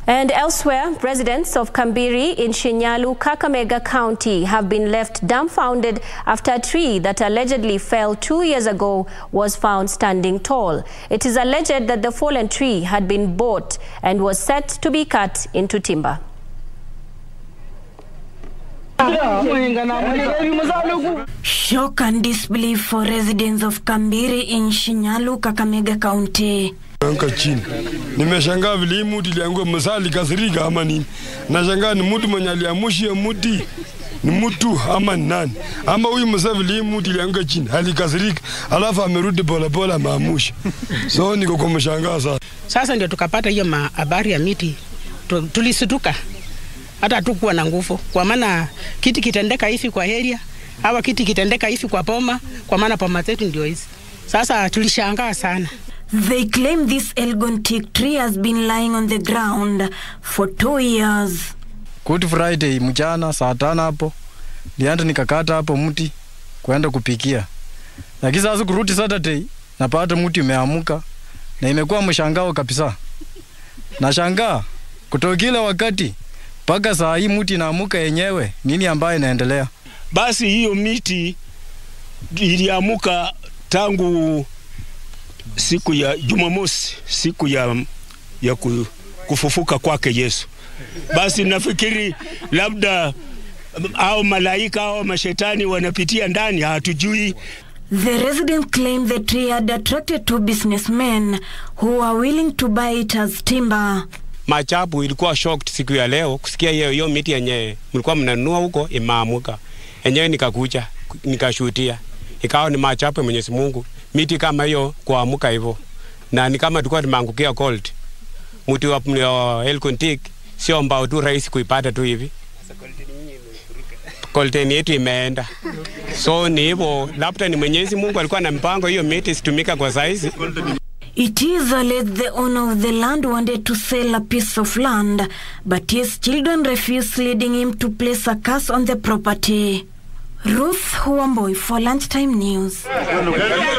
And elsewhere, residents of Kambiri in Shinyalu, Kakamega County have been left dumbfounded after a tree that allegedly fell two years ago was found standing tall. It is alleged that the fallen tree had been bought and was set to be cut into timber. Shock and disbelief for residents of Kambiri in Shinyalu, Kakamega County. Anka chini. Nimeshangaa vile hii muti iliangua msaa likasirika ama nini. Nashangaa ni mtu mwenye aliamushia muti ni mtu ama ni nani? Ama huyu msaa vile hii muti ilianguka chini alikasirika, alafu amerudi polepole amaamusha. So niko kwa mshangaa sana. Sasa ndio tukapata hiyo habari ya miti, Tu- tulisituka hata hatukuwa na nguvu, kwa maana kiti kitendeka hivi kwa area awa kiti kitendeka hivi kwa poma, kwa maana poma zetu ndio hizi. Sasa tulishangaa sana. They claim this Elgon teak tree has been lying on the ground for two years. Good Friday mchana saa tano hapo nienda nikakata hapo mti kwenda kupikia, lakini sasa kurudi Saturday napata mti umeamuka na imekuwa mshangao kabisa. Nashangaa kutoka ile wakati mpaka saa hii mti inaamuka yenyewe, nini ambayo inaendelea? Basi hiyo miti iliamuka tangu siku ya Jumamosi, siku ya, ya ku- kufufuka kwake Yesu. Basi nafikiri labda au malaika au mashetani wanapitia ndani, hatujui. The residents claim the tree had attracted two businessmen who are willing to buy it as timber. Machabu ilikuwa shocked siku ya leo kusikia hiyo hiyo miti yenye mlikuwa mnanunua huko imaamuka. Enyewe nikakuja nikashuhudia, ikawa ni machapu ya Mwenyezi Mungu, miti kama hiyo kuamuka hivyo, na ni kama tulikuwa tumeangukia gold. Mti wa wa Elgon teak sio mbao tu rahisi kuipata tu hivi, golden yetu imeenda. So ni hivyo, labda ni Mwenyezi Mungu alikuwa na mpango hiyo miti isitumika kwa saizi. It is alleged the owner of the land wanted to sell a piece of land, but his children refused, leading him to place a curse on the property. Ruth Huamboi for Lunchtime News.